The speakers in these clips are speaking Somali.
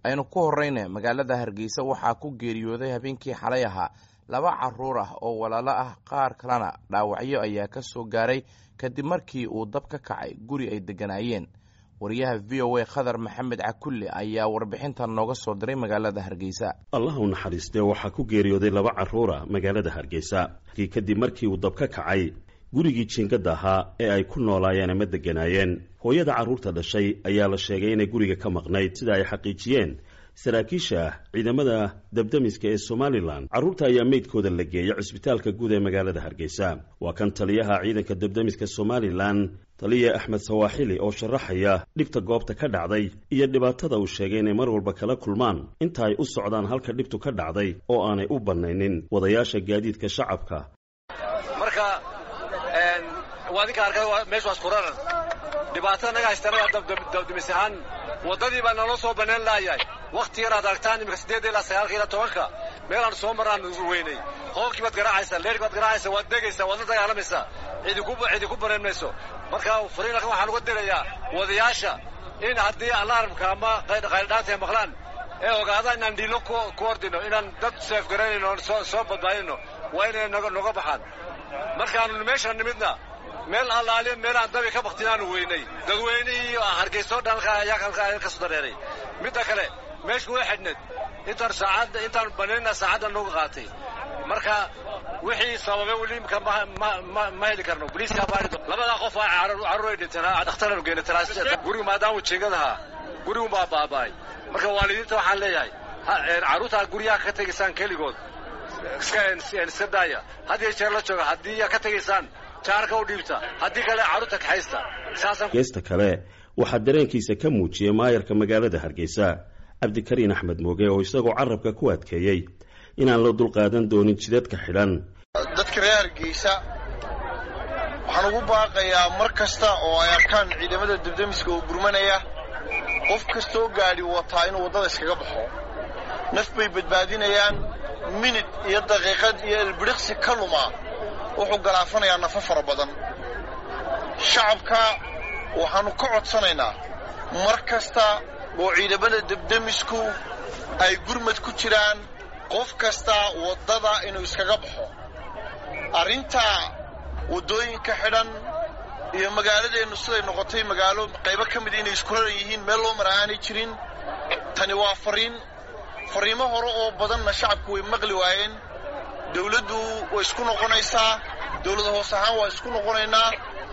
aynu ku horrayna magaalada hargeysa waxaa ku geeriyooday habeenkii xalay ahaa laba caruur ah oo walaalo ah qaar kalena dhaawacyo ayaa ka soo gaaray kadib markii uu dab ka kacay guri ay degganaayeen wariyaha v o a khadar maxamed cakulle ayaa warbixintan nooga soo diray magaalada hargeysa allah u naxariistee waxaa ku geeriyooday laba carruura magaalada hargeysa kadib markii uu dab ka kacay gurigii jiingada ahaa ee ay ku noolaayeen ama degganaayeen hooyada carruurta dhashay ayaa la sheegay inay guriga ka maqnayd sida ay xaqiijiyeen saraakiisha ciidamada dabdamiska ee somalilan carruurta ayaa meydkooda la geeyay cusbitaalka guud ee magaalada hargeysa waa kan taliyaha ciidanka dabdamiska somalilan taliya axmed sawaaxili oo sharaxaya dhibta goobta ka dhacday iyo dhibaatada uu sheegay inay mar walba kala kulmaan inta ay u socdaan halka dhibtu ka dhacday oo aanay u bannaynin wadayaasha gaadiidka shacabka marka waa ninka arkay meeshu waa isquraran dhibaatada naga haystana dabdamis ahaan waddadii baa naloo soo bannaan laayahay wakhti yar aad aragtaan imika siddeedda ilaa sagaalka ilaa tobanka meelaan soo maraan weynay hoolkii baad garaacaysaa leerhkii baad garaacaysaa waad degaysaa waad la dagaalamaysaa cidi ku banaan mayso marka fariinalkan waxaan uga dirayaa wadayaasha in haddii alarmka ama qayldhaanta ay maqlaan ee ogaada inaan dhiilo ku ordino inaan dad seef garanayno soo badbaadino waa inay noga baxaan markaanu meeshaan nimidna meel allaaliya meelaan dabi ka baktinaanu weynay dadweynihii hargeysoo dhan ayaa ka soo dareeray midda kale meeshu way xidhneed intaan saacadda intaan banayna saacadda nooga qaatay marka wixii sababay weli imka ma heli karno boliiska baari labadaa qof carruur ay dhinteen dhakhtaranu geynay gurigu maadaama jeegadahaa gurigu baa baaba'ay marka waalidiinta waxaan leeyahay carruurtaa guryaha ka tegaysaan keligood iska daaya had iyo jeer la jooga haddii ka tegaysaan jaarka u dhiibta haddii kale carruurta kaxaysta geesta kale waxaa dareenkiisa ka muujiyey maayarka magaalada hargeysa cabdikariin axmed mooge oo isagoo carabka ku adkeeyey inaan la dulqaadan doonin jidadka xidhan dadka reer hargeysa waxaan ugu baaqayaa mar kasta oo ay arkaan ciidamada dabdamiska oo gurmanaya qof kastoo gaadhi wataa inuu waddada iskaga baxo naf bay badbaadinayaan minid iyo daqiiqad iyo elbidhiqsi ka lumaa wuxuu galaafanayaa nafo fara badan shacabka waxaannu ka codsanaynaa mar kasta oo ciidamada dabdamisku ay gurmad ku jiraan qof kasta waddada inuu iskaga baxo arrinta waddooyinka xidhan iyo magaaladeennu siday noqotay magaalo qaybo ka mida inay isku raran yihiin meel loo mara aanay jirin tani waa farriin farriimo hore oo badanna shacabku way maqli waayeen dawladdu way isku noqonaysaa dawlad hoos ahaan waa isku noqonaynaa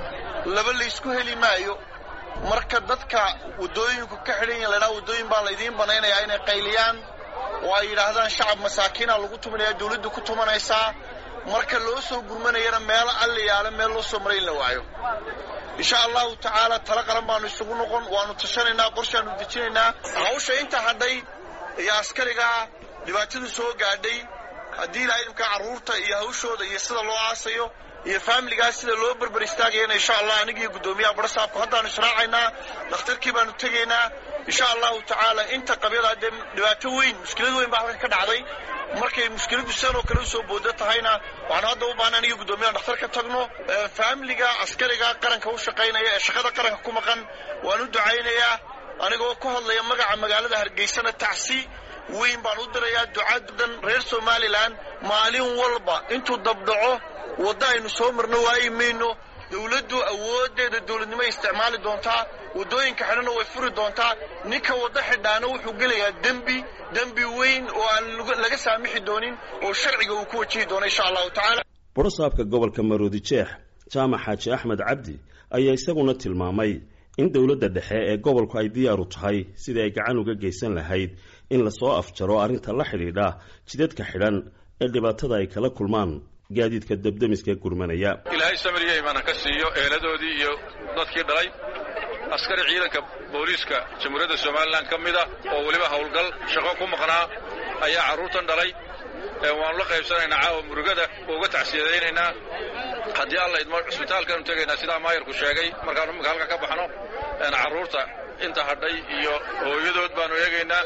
laba laysku heli maayo marka dadka waddooyinku ka xidhan yihin laydhaha waddooyin baa laydiin banaynayaa inay qayliyaan oo ay yidhaahdaan shacab masaakiina lagu tumanaya dawladdu ku tumanaysaa marka loo soo gurmanayana meelo alliyaale meel loo soo maray in la waayo insha allahu tacaala tala qaran baannu isugu noqon waannu tashanaynaa qorshaannu dejinaynaa hawsha inta hadhay iyo askarigaa dhibaatadu soo gaadhay haddii ilaa idimkaa carruurta iyo hawshooda iyo sida loo aasayo iyo faamiligaas sida loo berber istaagayana insha allah anigiiyo guddoomiyaha barasaabku haddaannu israacaynaa dhakhtarkii baannu tegaynaa insha allahu tacaala inta qabyada dee dhibaato weyn mushkilad weyn baa halkan ka dhacday markay mushkiladdu sidan oo kale u soo booda tahayna waxaanu hadda u baahna aniga guddoomiyaha dhakhtar ka tagno faamiliga askariga qaranka u shaqaynaya ee shaqada qaranka ku maqan waan u ducaynayaa anigoo ku hadlaya magaca magaalada hargeysana tacsi weyn baan u dirayaa ducadan reer somalilan maalin walba intuu dabdhaco wadda aynu soo marno waayi mayno dawladdu awooddeeda dawladnimoay isticmaali doontaa waddooyinka xidhanna way furi doontaa ninka waddo xidhaana wuxuu gelayaa dembi dembi weyn oo aan laga saamixi doonin oo sharciga uu ku wajihi doono insha allahu tacaala borosaabka gobolka maroodi jeex jaamac xaaji axmed cabdi ayaa isaguna tilmaamay in dowladda dhexe ee gobolku ay diyaaru tahay sidii ay gacan uga geysan lahayd in lasoo afjaro arrinta la xidhiidha jidadka xidhan ee dhibaatada ay kala kulmaan gaadiidka dabdamiska gurmanaya ilaahay samiriya imaana ka siiyo eeladoodii iyo dadkii dhalay askari ciidanka booliiska jamhuuriyadda somalilan ka mida oo weliba howlgal shaqo ku maqnaa ayaa carruurtan dhalay waannu la qaybsanaynaa caawa murugada uga tacsiyadaynaynaa haddii alla idmo cusbitaalkaanu tegaynaa sidaa maayarku sheegay markaanu imika halka ka baxno carruurta inta hadhay iyo hooyadood baannu eegaynaa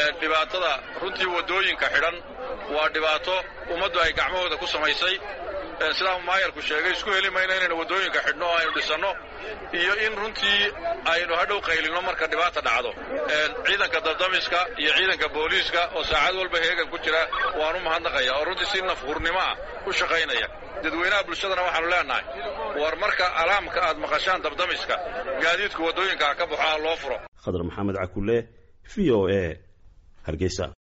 dhibaatada runtii waddooyinka xidhan waa dhibaato ummaddu ay gacmahooda ku samaysay sidaa maayarku sheegay isku heli mayno inaynu waddooyinka xidhno oo aynu dhisanno iyo in runtii aynu hadhow qaylinno marka dhibaata dhacdo ciidanka dabdamiska iyo ciidanka booliiska oo saacad walba heegan ku jira waan u mahadnaqaya oo runtii si nafhurnimo ah u shaqaynaya dadweynaha bulshadana waxaanu leenahay war marka alaamka aad maqashaan dabdamiska gaadiidku waddooyinka ha ka baxo ha loo furo khadar maxamed cakule v o a hargeysa